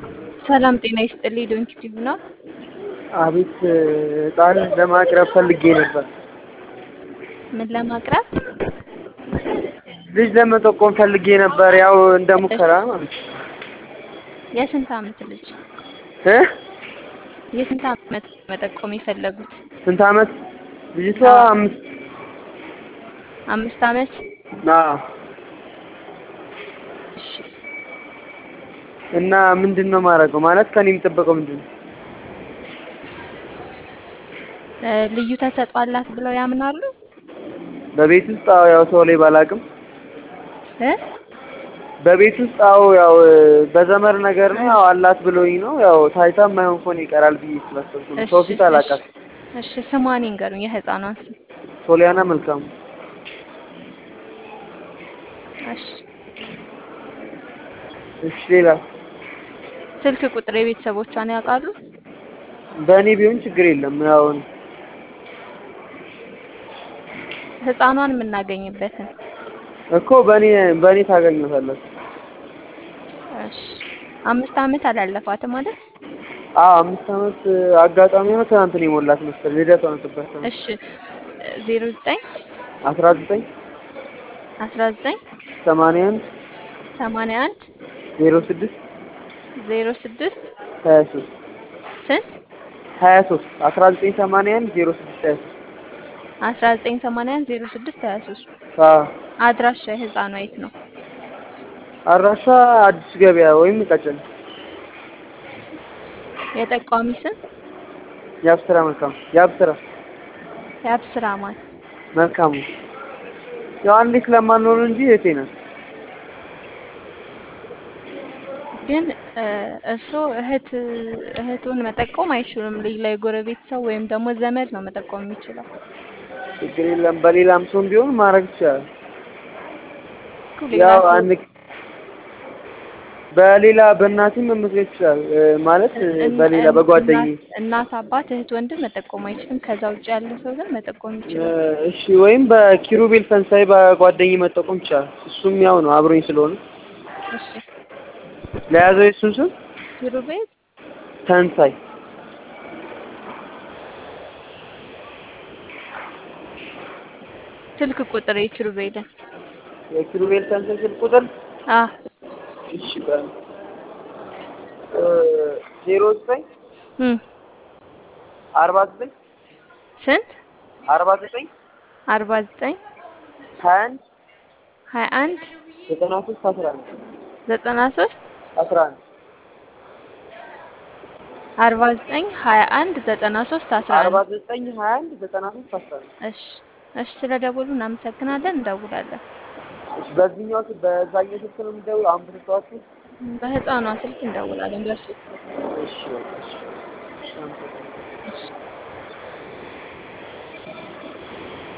ሰላም ጤና ይስጥልኝ። ዶንኪ ቲዩብ ነው። አቤት ዕጣን ለማቅረብ ፈልጌ ነበር። ምን ለማቅረብ? ልጅ ለመጠቆም ፈልጌ ነበር። ያው እንደ ሙከራ ማለት ነው። የስንት ዓመት ልጅ? እ የስንት ዓመት መጠቆም የፈለጉት? ስንት ዓመት? ልጅቷ አምስት አምስት ዓመት። አዎ። እሺ እና ምንድን ነው ማድረገው? ማለት ከኔ የሚጠበቀው ምንድን ነው? እ ልዩ ተሰጥኦ አላት ብለው ያምናሉ? በቤት ውስጥ አዎ፣ ያው ሰው ላይ ባላቅም እ በቤት ውስጥ አዎ፣ ያው በዘመር ነገር ነው ያው አላት ብሎኝ ነው ያው ታይታ የማይሆን ከሆነ ይቀራል ብዬ ስላሰብኩ ነው። ሰው ፊት አላውቃትም። እሺ ስሟን ይንገሩኝ፣ የህፃኗን ስም። ሶሊያና መልካሙ። እሺ እሺ ሌላ ስልክ ቁጥር የቤተሰቦቿን ያውቃሉ? በእኔ ቢሆን ችግር የለም። ያው ህፃኗን የምናገኝበትን እኮ በእኔ በእኔ ታገኙታላችሁ። እሺ አምስት ዓመት አላለፋትም ማለት አዎ አምስት ዓመት አጋጣሚ ነው ትናንት ነው የሞላት መሰለኝ። ልደቷ ነበር። እሺ ዜሮ ዘጠኝ አስራ ዘጠኝ አስራ ዘጠኝ ሰማንያ አንድ ሰማንያ አንድ ዜሮ ስድስት ዜሮ ስድስት ሀያ ሶስት ስንት ሀያ ሶስት አስራ ዘጠኝ ሰማንያ አንድ ዜሮ ስድስት ሀያ ሶስት አስራ ዘጠኝ ሰማንያ አንድ ዜሮ ስድስት ሀያ ሶስት አዎ አድራሻ የህፃኗ የት ነው? አድራሻ አዲስ ገበያ ወይም ቀጨኔ። የጠቋሚ ስም የአብስራ መልካሙ የአብስራ የአብስራ ማን? መልካሙ ያው አንዴ ስለማንኖር እንጂ እህቴ ናት። ግን እርስዎ እህት እህቱን መጠቆም አይችሉም። ሌላ የጎረቤት ሰው ወይም ደግሞ ዘመድ ነው መጠቆም የሚችለው። ችግር የለም። በሌላም ሰው ቢሆን ማድረግ ይቻላል። እኮ ሌላ ያው ሰው አንድ በሌላ በእናትም መመስረት ይችላል ማለት እን- በሌላ እን- በጓደኝ እናት- እናት፣ አባት፣ እህት፣ ወንድም መጠቆም አይችልም። ከዛ ውጭ ያለ ሰው ግን መጠቆም ይችላል። እሺ ወይም በኪሩቤል ፈንሳይ በጓደኝ መጠቆም ይቻላል። እሱም ያው ነው አብሮኝ ስለሆነ እሺ ለያዘው የሱን ስም ኪሩቤል ፈንሳይ ስልክ ቁጥር የኪሩቤልን የኪሩቤል ፈንሳይ ስልክ ቁጥር አ እሺ በል ዜሮ ዘጠኝ እም አርባ ዘጠኝ ስንት አርባ ዘጠኝ አርባ ዘጠኝ ሀያ አንድ ሀያ አንድ ዘጠና ሶስት አስራ አንድ ዘጠና ሶስት አስራ አንድ አርባ ዘጠኝ ሀያ አንድ ዘጠና ሶስት አስራ አርባ አንድ ዘጠኝ ሀያ አንድ ዘጠና ሶስት አስራ አንድ እሺ እሺ ስለ ደወሉ እናመሰግናለን። እንደውላለን። እሺ በዚህኛው ስልክ በዛኛው ስልክ ነው የምትደውል አሁን ብትተዋችሁ በህፃኗ ስልክ እንደውላለን። በእርሱ እሺ በቃ እሺ እሺ አመሰግናለሁ። እሺ